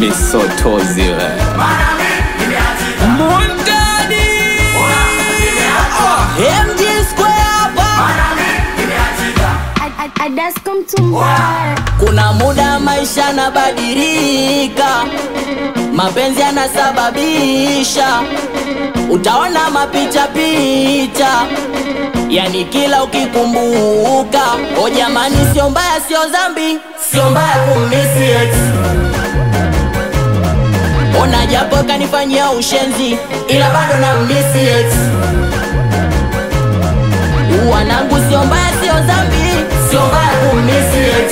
misotozi we. Mundani MG Square hapa. Adasko mtumba Kuna muda maisha yanabadilika, mapenzi yanasababisha, utaona mapicha picha, yani kila ukikumbuka. O jamani, sio mbaya, sio dhambi, sio mbaya kumisi ex. Ona japo kanifanyia ushenzi, ila bado na misi ex. Wanangu, sio mbaya, sio dhambi, sio mbaya kumisi ex.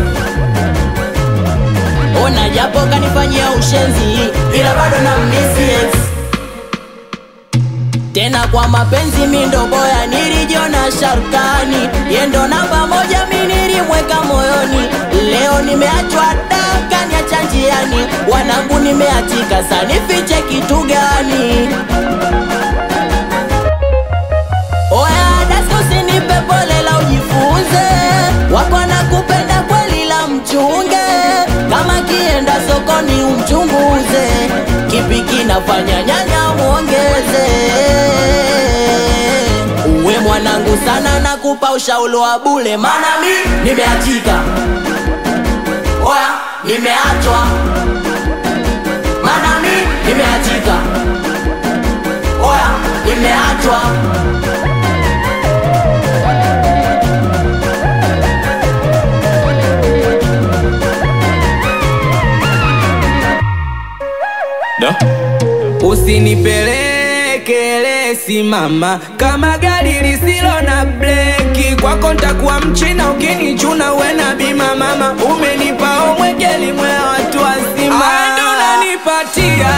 Ona japo kanifanyia ushenzi, ila bado na misi ex. Tena kwa mapenzi mi ndo boya, nilijiona Sharkani, yendo namba moja mi nilimweka moyoni. Leo nimeachwa daka, niacha njiani, wanangu nimeachika, sa nifiche kitu gani? Oya dasko, usinipe pole la ujifunze, wako nakupenda kweli la mchunge, kama kienda sokoni umchunguze, kipi kinafanya nyanya muongeze. Uwe mwanangu sana, nakupa ushauri wa bule, mana mi nimeachika, oya nimeachwa, mana mi nimeachika, oya nimeachwa. Da? Usinipelekele simama kama gari lisilo na breki, kwako ntakuwa mchina ukinichuna uwe na bima. Mama umenipa omwegeli mwe watu wazima, ndo unanipatia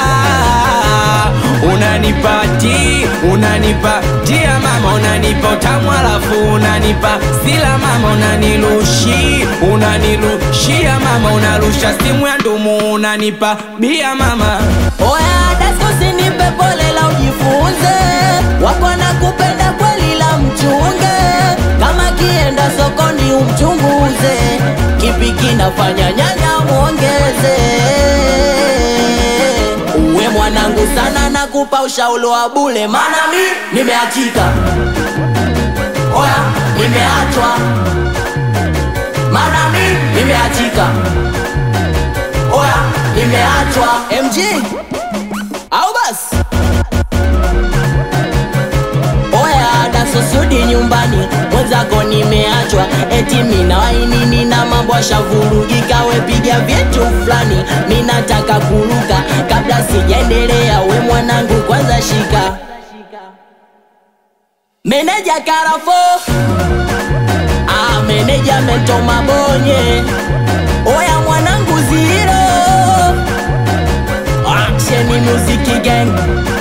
unanipati unanipatia mama, unanipa utamu alafu unanipa sila mama, unanilushi unanilushia mama, unarusha simu ya ndumu unanipa bia mama. Oya dasko, usinipe pole la ujifunze, wako nakupenda kweli la mchunge, kama kienda sokoni umchunguze, kipi kinafanya nyanya muongeze. Uwe mwanangu sana, nakupa ushauri wa bule, mana mi nimeachika, oya nimeachwa, mana mi nimeachika, oya nimeachwa. MG au basi oya dasosudi nyumbani mwenzako nimeachwa eti mina wainini na mambo ashavurugika wepiga vyetu fulani minataka kuruka kabla sijaendelea we mwanangu kwanza shika meneja karafo ah, meneja metoma bonye oya mwanangu ziro Action Music Gang